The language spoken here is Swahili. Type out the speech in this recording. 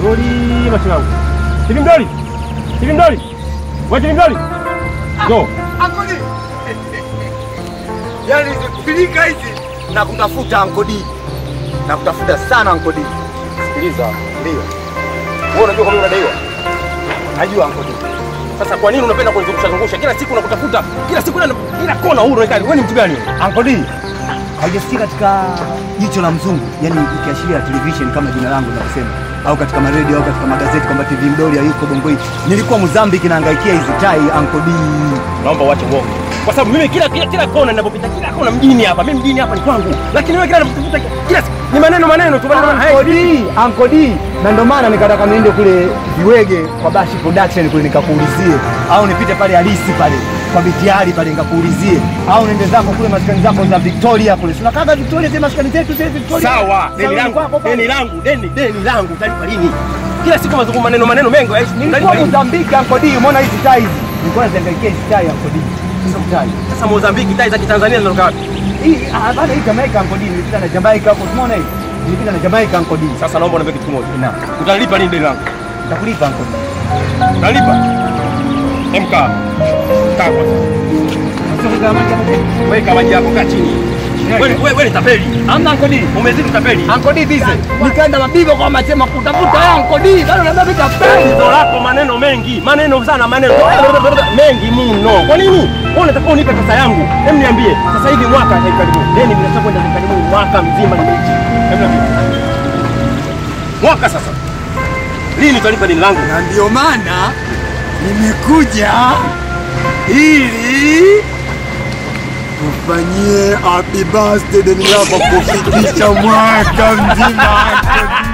Mdoli macho yangu. Hivi Mdoli? Hivi Mdoli? Wewe hivi Mdoli? Go. Ankodi. Yaani pilika hizi na kutafuta Ankodi. Na kutafuta sana Ankodi. Sikiliza. Ndio. Wewe unajua kwa nini unadaiwa? Najua Ankodi. Sasa kwa nini unapenda kunizungusha zungusha kila siku nakutafuta? Kila siku na kila kona huru unakaa. Wewe ni mtu gani? Ankodi. Haijasikia katika jicho la mzungu, yani ikiashiria television kama jina langu linavyosema, au katika maredio au katika magazeti kwamba TV Mdoli hayuko Bongo hii. Nilikuwa Mozambique naangaikia hizi tai Ankodi. Naomba uache uongo. Kwa sababu mimi kila kila, kila kona ninapopita kila kona mjini hapa, mimi mjini hapa ni kwangu. Lakini wewe kila unapotafuta kila siku ni maneno maneno tu maneno maneno. Ankodi, Ankodi. Na ndio maana nikataka niende kule Viwege kwa Bashi Production kule nikakuulizie, au nipite pale Halisi pale kwa Bitiari pale nikakuulizie, au nende zako kule maskani zako za Victoria kule. Tunakaga Victoria zile maskani zetu zile Victoria. Sawa, deni Sawa, langu, kwako pale. deni langu, deni deni langu utalipa lini? Kila siku mazungumzo maneno maneno mengi haishi. Nilikuwa Utalipa lini? Mozambique Ankodi, umeona hizi tai hizi? Nilikuwa naziangaikia hizi tai Ankodi. Hizo tai. Sasa Mozambiki tai za Kitanzania zinatoka wapi? Hii ah, bana hii Jamaica Ankodi, nilipita na Jamaica hapo, umeona hii? Nilipita na Jamaica Ankodi. Sasa naomba uniambie kitu kimoja. Na Utalipa lini deni langu? nitakulipa Ankodi. Utalipa? MK. Kaa kwanza. Sasa kama Weka maji yako kaa chini. Wewe wewe wewe ni tapeli. Amna Ankodi. Umezidi tapeli. Ankodi bize. Nikaenda mabibo kwa matema kutafuta ya Ankodi. Bado na babi tapeli. Tatizo lako maneno mengi, maneno sana, maneno mengi mno. Kwa nini? Wewe unataka unipe pesa yangu? Hem, niambie. Sasa hivi mwaka hivi karibuni. Deni linataka kwenda hivi karibuni mwaka mzima nimeishi. Hem, niambie. Mwaka sasa. Lini utalipa deni langu? Na ndio maana nimekuja ili kufanyie happy birthday deni lako kufikisha mwaka mzima Ankodi.